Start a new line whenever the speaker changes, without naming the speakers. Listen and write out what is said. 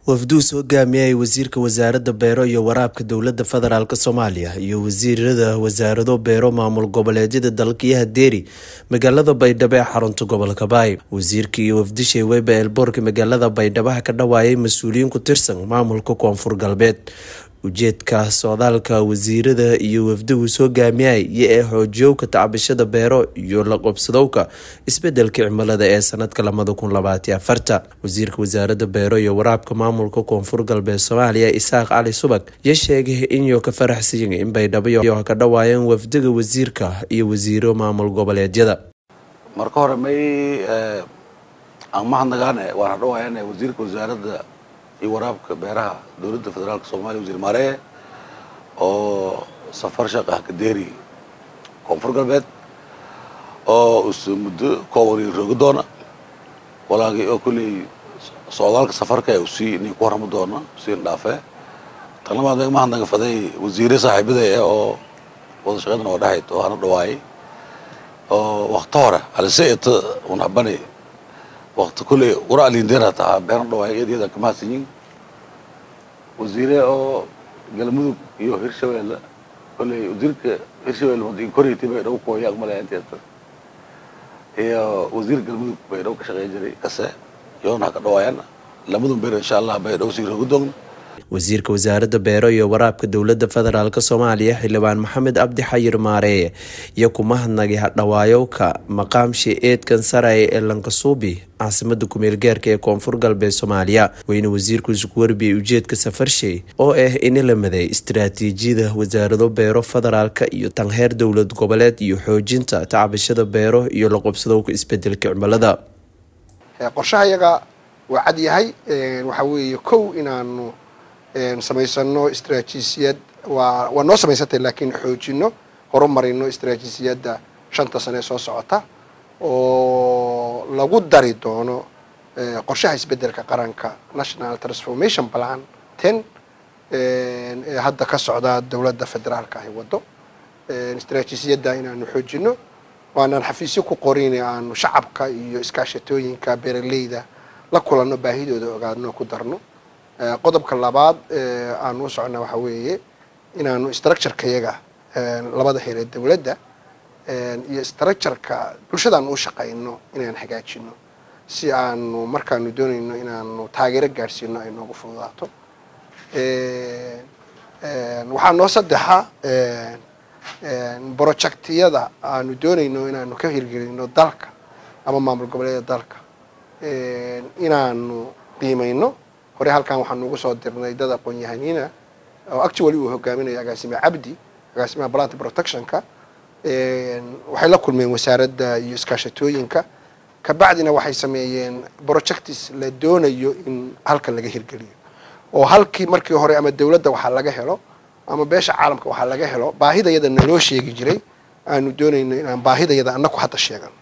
wafduus hogaamiyay wasiirka wasaaradda beero iyo waraabka dowladda federaalk soomaaliya iyo wasiirada wasaarado beero maamul goboleedyada dalkiyaha deeri magaalada baydhabo ee xarunta gobolka baay wasiirka iyo wafdishay weyba eelboorka magaalada baydhabo ka dhawaayay mas-uuliyiin ku tirsan maamulka koonfur galbeed ujeedka socdaalka wasiirada iyo wafdugus hogaamiyay iyo ee xoojiyowka tacbishada beero iyo la qobsadowka isbedelka cimilada ee sanadka lamada kun labaati afarta wasiirka wasaaradda beero iyo waraabka maamulka koonfur galbeed soomaaliya isaaq cali subag iyo sheegay inuu ka faraxsiyin in baydhabo ka dhawaayeen wafdiga wasiirka iyo wasiiro maamul goboleedyada
marka hore may aan mahadnagaane waan hadhawaayaan wasiirka wasaaradda iyo waraabka beeraha dowladda federaalk soomaliya wasiir maareye oo safar shaqah kadeeri koonfur galbeed oo usu muddo kooban roogi doona walaagii oo kulley socdaalka safarka usii nin ku warrami doona usiin dhaafee tan labaad mahadnaga faday wasiire saaxiibada ah oo wada shaqeydna oo dhahayd oo ana dhawaayay oo wakti hore aliseeta un habani wakti kulley wara alindeer hataa beerna dhawaay iyada kamahadsanyin wasiire oo galmudug iyo hirshabeelle kolley wasiirka hirshabelle madi koriti bay dhow kooya aqmalaya inteeta iyo wasiir galmudug bay dhow ka shaqeyn jiray kase yoona ha ka dhawaayaan lamadun beer insha allah bay dhow sii roogi doon
wasiirka wasaaradda beero iyo waraabka dowladda federaalk soomaaliya xildhibaan maxamed cabdi xayir maareeye iyo kumahadnagay hadhawaayowka maqaamshi eedkan saraya ee lankasuubi caasimada kumeel gaarka ee koonfur galbeed soomaaliya weyne wasiirku isuku warbiyay ujeedka safarshay oo ah in la maday istaraatiijiyada wasaarado beero federaalka iyo tanheer dowlad goboleed iyo xoojinta tacbishada beero iyo la qobsadowka isbedelka cimilada
qorshaha yaga waa cad yahay waxaa weeye kow inaanu samaysano istraatiijiyad waa waa noo samaysantay laakiin xoojino horumarino istraatiijiyadda shanta sane soo socota oo lagu dari doono qorshaha isbedelka qaranka national transformation plan ten ee hadda ka socda dowladda federaalka ahi waddo istraatiijiyadda inaanu xoojino waanaan xafiisyo ku qorin aanu shacabka iyo iskaashatooyinka beeraleyda la kulanno baahidooda ogaadno ku darno qodobka labaad aanu u socona waxaa weeye inaanu structureka yaga labada heer ee dowladda iyo structureka bulshadaanu u shaqayno inaan hagaajino si aanu markaanu doonayno inaanu taageero gaadhsiino ay noogu fududaato waxaa noo saddexa projectiyada aanu doonayno inaanu ka hirgelino dalka ama maamul goboleeda dalka inaanu qiimayno hore halkan waxaanu ugu soo dirnay dad aqoon-yahaniina oo actually uu hogaaminayo agaasime cabdi agaasimaha plant protectionka waxay la kulmeen wasaaradda iyo iskaashatooyinka kabacdina waxay sameeyeen projectis la doonayo in halkan laga hirgeliyo oo halkii markii hore ama dowladda waxaa laga helo ama beesha caalamka waxaa laga helo baahidayada naloo sheegi jiray aanu doonayno inaan baahidayada annaku hadda sheegano